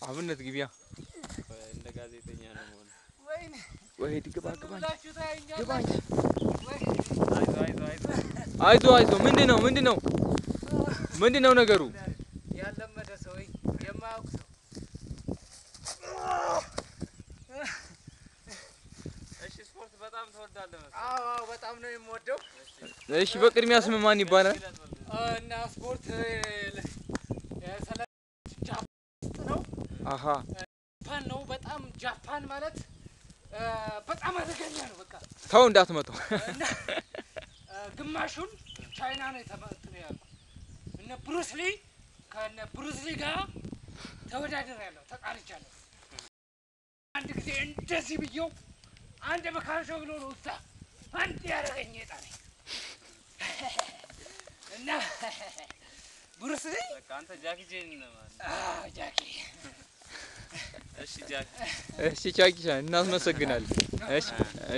አብነት ግቢያ እንደ ጋዜጠኛ ነው መሆን። ወይኔ ወይ ግባ ግባ ብላችሁ ግባ ታየኛላችሁ። ወይ አይዞህ አይዞህ አይዞህ። አይዞ አይዞ ምንድን ነው ምንድን ነው ምንድን ነው ነገሩ? ያለመደ ሰው የማያውቅ ሰው እሺ ስፖርት በጣም ትወዳለህ መሰለኝ። አዎ አዎ በጣም ነው የምወደው እሺ በቅድሚያ ስም ማን ይባላል? እና ስፖርት የሰለ ጃፓን ውስጥ ነው አሀ ጃፓን ነው በጣም ጃፓን ማለት እ፣ በጣም አደገኛ ነው በቃ ተው እንዳትመጣው። እና እ፣ ግማሹን ቻይና ነው የተመጥነ ያሉ እነ ብሩስሊ ከነ ብሩስሊ ጋር ተወዳደር ያለው ተቃርቻለሁ። አንድ ጊዜ እንደዚህ ብየው አንድ በካንሾ ብሎ ነው እዛ አንድ ያደረገኝ የጣለኝ እና ብሩስሊ በቃ አንተ ጃኪ ጄን ነህ ማለት ነው። አዎ፣ ጃኪ እሺ ጃኪ እሺ ቻኪሻ እናመሰግናለን። እሺ